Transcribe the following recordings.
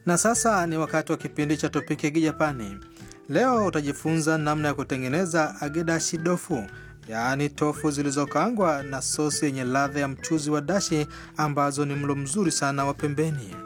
Na sasa ni wakati wa kipindi cha Topiki ya Kijapani. Leo utajifunza namna ya kutengeneza agedashi dofu, yaani tofu zilizokaangwa na sosi yenye ladha ya mchuzi wa dashi, ambazo ni mlo mzuri sana wa pembeni.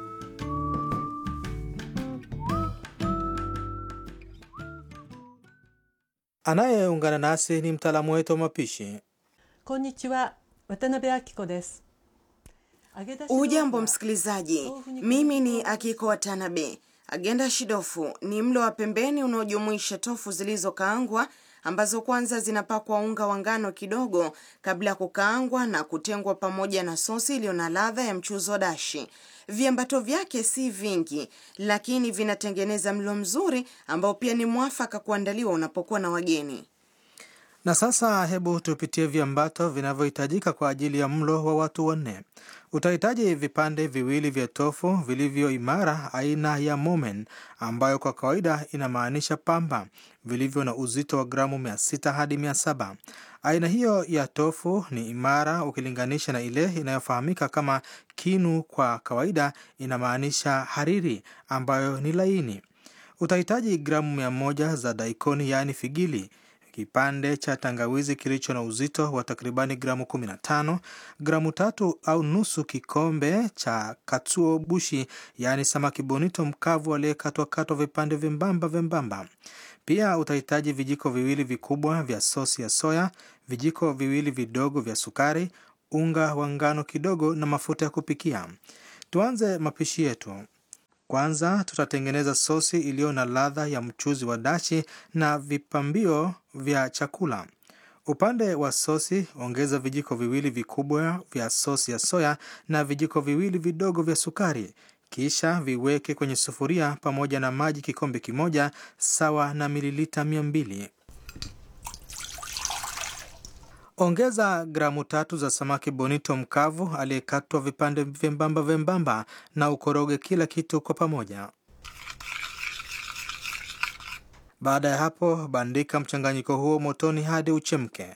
Anayeungana nasi ni mtaalamu wetu wa mapishi. こんにちは渡辺明子です揚げ出し豆腐は Hujambo msikilizaji, mimi ni Akiko Watanabe. Agenda shidofu ni mlo wa pembeni unaojumuisha tofu zilizokaangwa ambazo kwanza zinapakwa unga wa ngano kidogo kabla ya kukaangwa na kutengwa pamoja na sosi iliyo na ladha ya mchuzi wa dashi. Viambato vyake si vingi, lakini vinatengeneza mlo mzuri ambao pia ni mwafaka kuandaliwa unapokuwa na wageni. Na sasa hebu tupitie viambato vinavyohitajika kwa ajili ya mlo wa watu wanne. Utahitaji vipande viwili vya tofu vilivyo imara aina ya momen, ambayo kwa kawaida inamaanisha pamba, vilivyo na uzito wa gramu 600 hadi 700. Aina hiyo ya tofu ni imara ukilinganisha na ile inayofahamika kama kinu, kwa kawaida inamaanisha hariri, ambayo ni laini. Utahitaji gramu mia moja za daikoni yaani figili, kipande cha tangawizi kilicho na uzito wa takribani gramu 15, gramu tatu au nusu kikombe cha katsuo bushi yaani samaki bonito mkavu aliyekatwakatwa vipande vyembamba vyembamba. Pia utahitaji vijiko viwili vikubwa vya sosi ya soya, vijiko viwili vidogo vya sukari, unga wa ngano kidogo na mafuta ya kupikia. Tuanze mapishi yetu. Kwanza tutatengeneza sosi iliyo na ladha ya mchuzi wa dashi na vipambio vya chakula. Upande wa sosi, ongeza vijiko viwili vikubwa vya sosi ya soya na vijiko viwili vidogo vya sukari. Kisha viweke kwenye sufuria pamoja na maji kikombe kimoja sawa na mililita mia mbili. Ongeza gramu tatu za samaki bonito mkavu aliyekatwa vipande vyembamba vyembamba na ukoroge kila kitu kwa pamoja. Baada ya hapo, bandika mchanganyiko huo motoni hadi uchemke.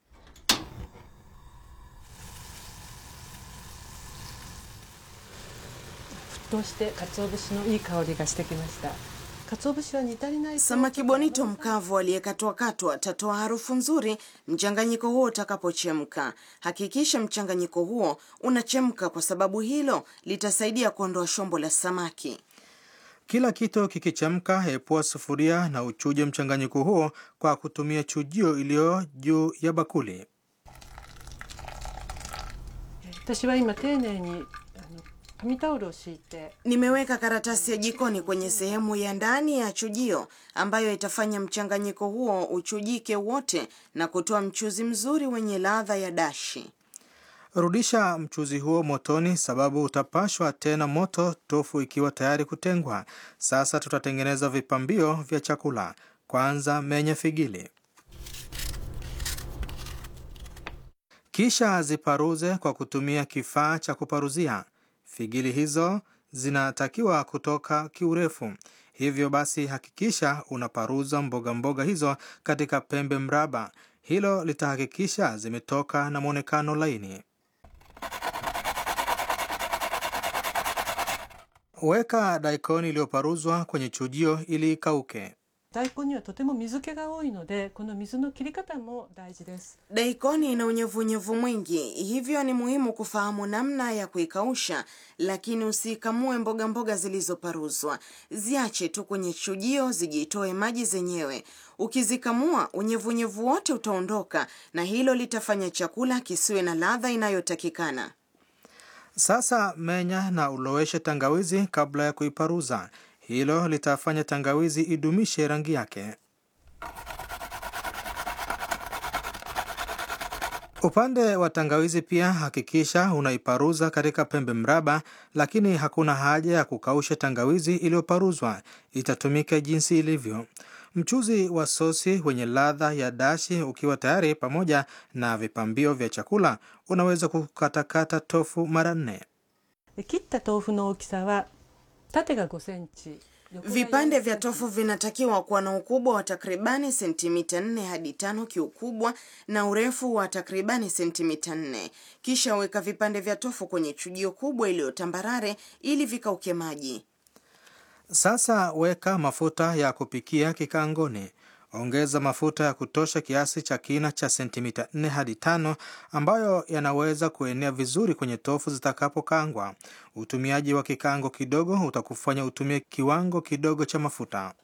沸騰して鰹節のいい香りがしてきました鰹節は煮足りないと Samaki bonito mkavu aliyekatwakatwa tatoa harufu nzuri mchanganyiko huo utakapochemka. Hakikisha mchanganyiko huo unachemka, kwa sababu hilo litasaidia kuondoa shombo la samaki. Kila kitu kikichemka, epua sufuria na uchuje mchanganyiko huo kwa kutumia chujio iliyo juu ya bakuli. 私は今丁寧にあの紙タオルを敷いて Nimeweka karatasi ya jikoni kwenye sehemu ya ndani ya chujio ambayo itafanya mchanganyiko huo uchujike wote na kutoa mchuzi mzuri wenye ladha ya dashi. Rudisha mchuzi huo motoni, sababu utapashwa tena moto tofu ikiwa tayari kutengwa. Sasa tutatengeneza vipambio vya chakula. Kwanza menye figili, kisha ziparuze kwa kutumia kifaa cha kuparuzia. Figili hizo zinatakiwa kutoka kiurefu, hivyo basi hakikisha unaparuza mboga mboga hizo katika pembe mraba. Hilo litahakikisha zimetoka na mwonekano laini. Weka daikoni iliyoparuzwa kwenye chujio ili ikauke. 大根にはとても水気が多いのでこの水の切り方も大事です Daikoni ina unyevunyevu mwingi, hivyo ni muhimu kufahamu namna ya kuikausha, lakini usikamue mboga mboga zilizoparuzwa. Ziache tu kwenye chujio zijitoe maji zenyewe. Ukizikamua, unyevunyevu wote utaondoka, na hilo litafanya chakula kisiwe na ladha inayotakikana. Sasa menya na uloweshe tangawizi kabla ya kuiparuza. Hilo litafanya tangawizi idumishe rangi yake. Upande wa tangawizi pia hakikisha unaiparuza katika pembe mraba, lakini hakuna haja ya kukausha tangawizi iliyoparuzwa, itatumika jinsi ilivyo. Mchuzi wa sosi wenye ladha ya dashi ukiwa tayari, pamoja na vipambio vya chakula, unaweza kukatakata tofu mara nne. で切った豆腐の大きさは縦が5センチ横が Vipande 4 vya tofu vinatakiwa kuwa na ukubwa wa takribani sentimita 4 hadi tano kiukubwa na urefu wa takribani sentimita 4. Kisha weka vipande vya tofu kwenye chujio kubwa iliyo tambarare ili vikauke maji. Sasa weka mafuta ya kupikia kikaangoni. Ongeza mafuta ya kutosha kiasi cha kina cha sentimita 4 hadi 5 ambayo yanaweza kuenea vizuri kwenye tofu zitakapokangwa. Utumiaji wa kikaango kidogo utakufanya utumie kiwango kidogo cha mafuta.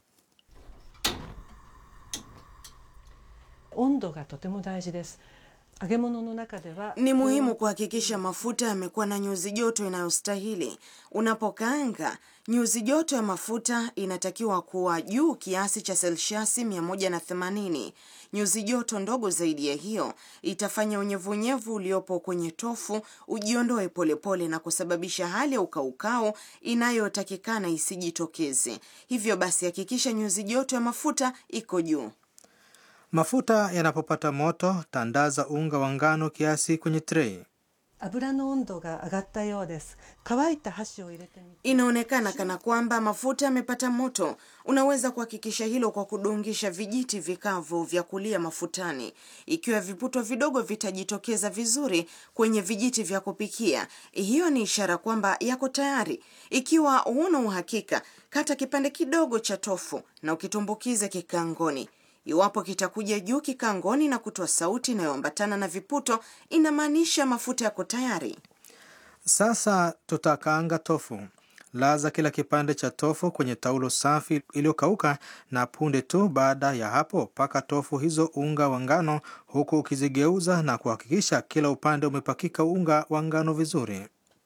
温度がとても大事です揚げ物の中では Ni muhimu kuhakikisha mafuta yamekuwa na nyuzi joto inayostahili. Unapokaanga, nyuzi joto ya mafuta inatakiwa kuwa juu kiasi cha selsiasi 180. Nyuzi joto ndogo zaidi ya hiyo itafanya unyevunyevu uliopo kwenye tofu ujiondoe polepole na kusababisha hali ya ukaukau inayotakikana isijitokeze. Hivyo basi, hakikisha nyuzi joto ya mafuta iko juu. Mafuta yanapopata moto, tandaza unga wa ngano kiasi kwenye trei. 油の温度が上がったようです乾いた箸を入れてみて Inaonekana kana kwamba mafuta yamepata moto. Unaweza kuhakikisha hilo kwa kudungisha vijiti vikavu vya kulia mafutani. Ikiwa viputo vidogo vitajitokeza vizuri kwenye vijiti vya kupikia, hiyo ni ishara kwamba yako tayari. Ikiwa huna uhakika, kata kipande kidogo cha tofu na ukitumbukize kikaangoni. Iwapo kitakuja juu kikaangoni na kutoa sauti inayoambatana na viputo, inamaanisha mafuta yako tayari. Sasa tutakaanga tofu. Laza kila kipande cha tofu kwenye taulo safi iliyokauka, na punde tu baada ya hapo paka tofu hizo unga wa ngano, huku ukizigeuza na kuhakikisha kila upande umepakika unga wa ngano vizuri.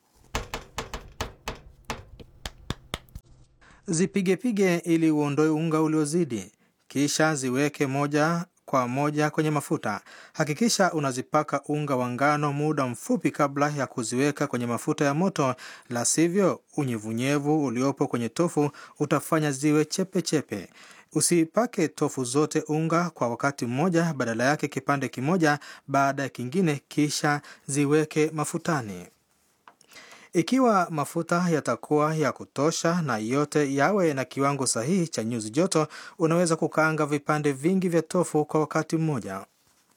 Zipigepige ili uondoe unga uliozidi, kisha ziweke moja kwa moja kwenye mafuta. Hakikisha unazipaka unga wa ngano muda mfupi kabla ya kuziweka kwenye mafuta ya moto, la sivyo unyevunyevu uliopo kwenye tofu utafanya ziwe chepe chepe. Usipake tofu zote unga kwa wakati mmoja, badala yake kipande kimoja baada ya kingine, kisha ziweke mafutani. Ikiwa mafuta yatakuwa ya kutosha na yote yawe na kiwango sahihi cha nyuzi joto, unaweza kukaanga vipande vingi vya tofu kwa wakati mmoja.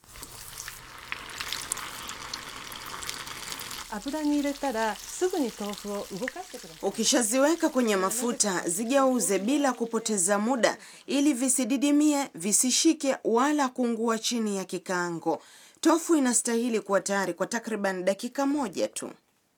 油に入れたらすぐに豆腐を動かしてください Ukishaziweka kwenye mafuta, zigeuze bila kupoteza muda ili visididimie, visishike wala kuungua chini ya kikaango. Tofu inastahili kuwa tayari kwa takriban dakika moja tu.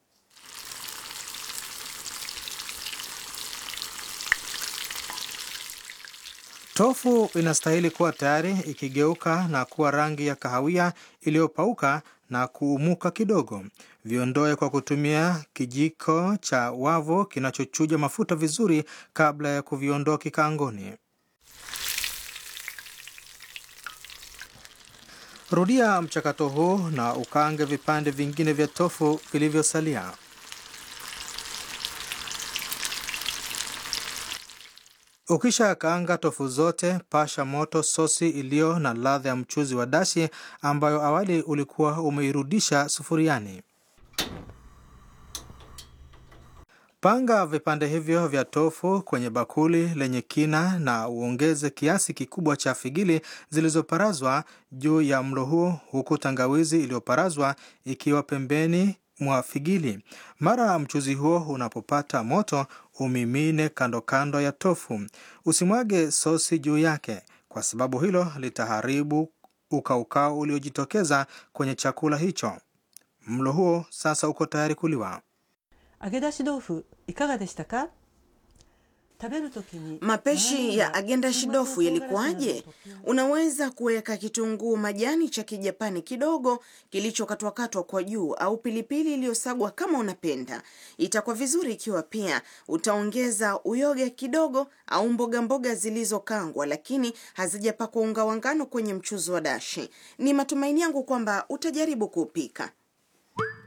Tofu inastahili kuwa tayari ikigeuka na kuwa rangi ya kahawia iliyopauka na kuumuka kidogo. Viondoe kwa kutumia kijiko cha wavu kinachochuja mafuta vizuri kabla ya kuviondoa kikaangoni. Rudia mchakato huu na ukaange vipande vingine vya tofu vilivyosalia. Ukisha kaanga tofu zote, pasha moto sosi iliyo na ladha ya mchuzi wa dashi ambayo awali ulikuwa umeirudisha sufuriani. Panga vipande hivyo vya tofu kwenye bakuli lenye kina na uongeze kiasi kikubwa cha figili zilizoparazwa juu ya mlo huo, huku tangawizi iliyoparazwa ikiwa pembeni mwa figili. Mara mchuzi huo unapopata moto, umimine kando kando ya tofu. Usimwage sosi juu yake, kwa sababu hilo litaharibu ukaukau uliojitokeza kwenye chakula hicho. Mlo huo sasa uko tayari kuliwa. 揚げ出し豆腐いかがでしたか食べるときに Mapishi ya agenda shidofu yalikuwaje? Unaweza kuweka kitunguu majani cha kijapani kidogo kilichokatwakatwa kwa juu au pilipili iliyosagwa kama unapenda. Itakuwa vizuri ikiwa pia utaongeza uyoga kidogo au mboga mboga zilizokangwa lakini hazijapakwa unga wa ngano kwenye mchuzi wa dashi. Ni matumaini yangu kwamba utajaribu kuupika.